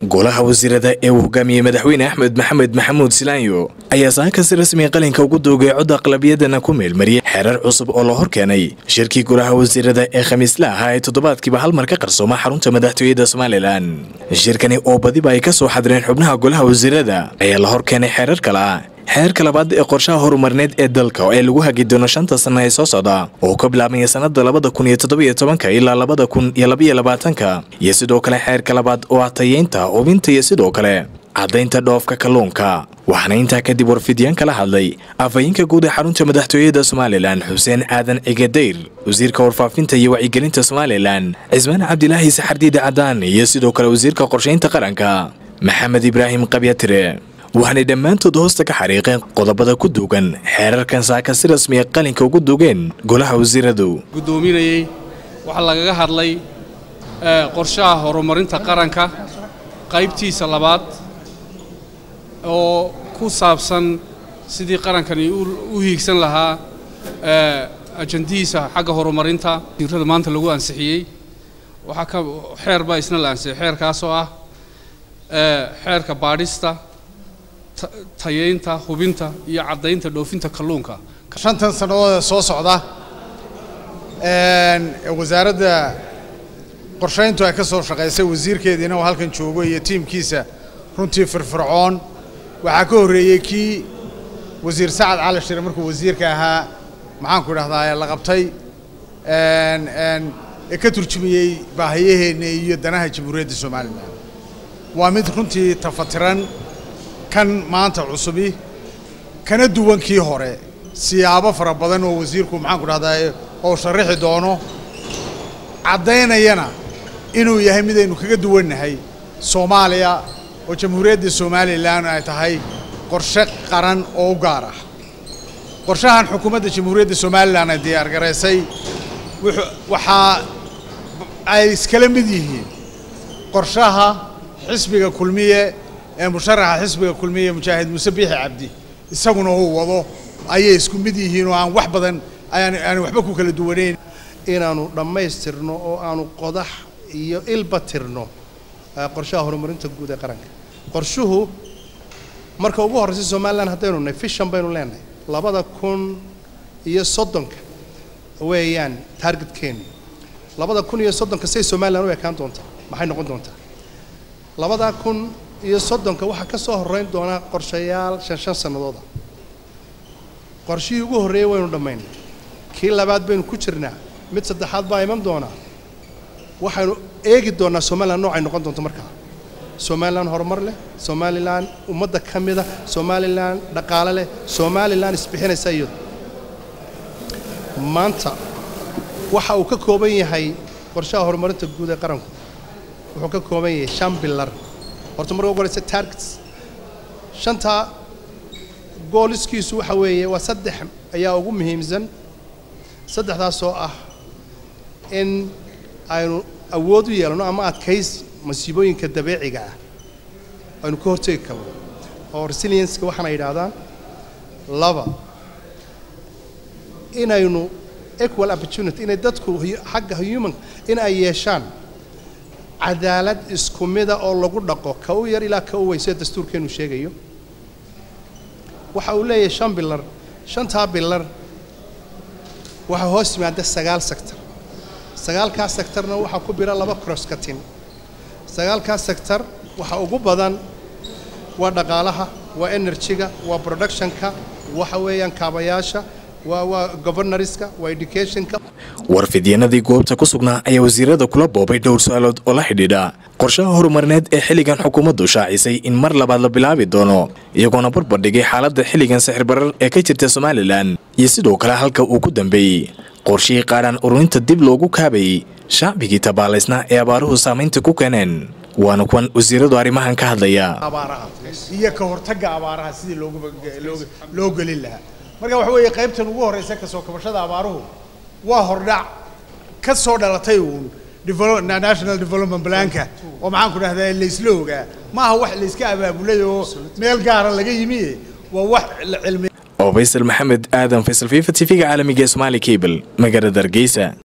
golaha wasiirada ee uu hogaamiyey madaxweyne axmed maxamed maxamuud silaanyo ayaa saaka si rasmiga qalinka ugu doogay cod aqlabiyadana ku meelmariyey xeerar cusub oo la hor keenay shirkii golaha wasiirada ee khamiisle ahaa ee toddobaadkiiba hal mar ka qarsooma xarunta madaxtooyada somalilan shirkani oo badiba ay ka soo xadireen xubnaha golaha wasiirada ayaa la hor keenay xeerar kale ah xeerka labaad ee qorshaha horumarneed ee dalka ee lagu hagi doono shanta sanna ee soo socda oo ka bilaabmaya sannada labada kun iyo toddobiyo tobanka ilaa labada kun iyo labaiyo labaatanka iyo sidoo kale xeerka labaad oo ah tayeynta hubinta iyo sidoo kale caddaynta dhoofka kalluunka waxaana intaa kadib warfidiyaan kala hadlay afhayeenka guud ee xarunta madaxtooyada somalilan xuseen aadan cigadayr wasiirka warfaafinta iyo wacyigelinta somalilan cismaan cabdilaahi saxardiide cadaan iyo sidoo kale wasiirka qorshaynta qaranka maxamed ibraahim qabyatire waxaanay dhammaantood hoosta ka xariiqeen qodobada ku duugan xeerarkan saaka si rasmiya qalinka ugu dugeen golaha wasiiradu guddoominayey waxaa lagaga hadlay qorshaha horumarinta qaranka qaybtiisa labaad oo ku saabsan sidii qarankani u hiigsan lahaa ajandihiisa xagga horumarinta wasiirada maanta lagu ansixiyey waxaa ka xeer baa isna la ansixiyey xeerkaasoo ah xeerka baadhista tayeynta hubinta iyo caddaynta dhoofinta kalluunka shantan sannadood ee soo socda wasaaradda qorshayntu ay ka soo shaqaysay wasiirkeediina uu halkan joogo iyo tiimkiisa runtii firfircoon waxaa ka horreeyey kii wasiir sacad cali shire markuu wasiirka ahaa maxaanku idhahdaa la qabtay ee ka turjumiyey baahiyaheenna iyo danaha jamhuuriyadda somalilan waa mid runtii tafatiran kan maanta cusubi kana duwan kii hore siyaabo fara badan oo wasiirku maxaanku dhahdaa oo sharaxi doono caddaynayana inuu yahay midaynu kaga duwannahay soomaaliya oo jamhuuriyadda somalilan ay tahay qorshe qaran oo u gaar ah qorshahan xukuumadda jamhuuriyadda somalilan ay diyaargaraysay waxaa ay iskala mid yihiin qorshaha xisbiga kulmiye ee musharaxa xisbiga kulmiye mujaahid muuse biixi cabdi isaguna uu wado ayay isku mid yihiin oo aan wax badan ayaan aan waxba ku kala duwanayn inaanu dhammaystirno oo aanu qodax iyo ilba tirno qorshaha horumarinta guud ee qaranka qorshuhu marka ugu horraysa somalilan haddaynu nahay fishan baynu leenahay labada kun iyo soddonka weeyaan taargetkeenu labada kun iyo soddonka say somalilan u ekaan doontaa maxay noqon doontaa labada kun iyo soddonka waxaa ka soo horrayn doonaa qorshayaal shan shan sannadooda qorshihii ugu horreeyey waynu dhammaynay kii labaad baynu ku jirnaa mid saddexaad baa iman doonaa waxaynu eegi doonnaa somalilan noocay noqon doonto markaa somalilan horumar leh somalilan ummadda ka mida somalilan dhaqaale leh somalilan isbixinaysa iyadu maanta waxa uu ka kooban yahay qorshaha horumarinta guud ee qaranku wuxuu ka kooban yahay shan bilar horta marka ugu horeysa targets shantaa gooliskiisu waxa weeye waa saddex ayaa ugu muhiimsan saddexdaasoo ah in aynu awood u yeelano ama adkays masiibooyinka dabeeciga ah aynu ka hortegi karno oo resilienska waxaana yidhaahdaan laba inaynu equal opportunity inay dadku xagga human in ay yeeshaan cadaalad isku mida oo lagu dhaqo ka u yar ilaa ka u weyn sida dastuurkeenu sheegayo waxa uu leeyahay shan bilar shantaa bilar waxaa hoos yimaada sagaal sector sagaalkaa sectorna waxaa ku bira laba crosskatin sagaalkaa sector waxa ugu badan waa dhaqaalaha waa energyga waa productionka waxa weeyaan kaabayaasha waa waa governorska waa educationka warfidyanadii goobta ku sugnaa ayaa wasiirada kula boobay dhowr su-aalood oo la xidhiidha qorshaha horumarneed ee xilligan xukuumaddu shaacisay in mar labaad la bilaabi doono iyagoona barbardhigay xaaladda xilligan sixir barar ee ka jirta somalilan iyo sidoo kale halka uu ku dambeeyey qorshihii qaadhaan ururinta dib loogu kaabayey shacbigii tabaalaysnaa ee abaaruhu saamaynta ku keeneen waana kuwan wasiiradu arrimahan ka hadlaya abaaraha iyo ka hortagga abaaraha sidii loo gelin lahaa marka waxa weeye qaybtan ugu horraysa kasoo kabashada abaaruhu waa hordhac ka soo dhalatay uun national development planka oo maxaan ku dhahdaa laysla ogaa maaha wax layska abaabulay oo meel gaara laga yimi waa wax cilmi oo faysal maxamed aadan faysal fifa t v-ga caalamiga ee somaali cable magaalada hargeysa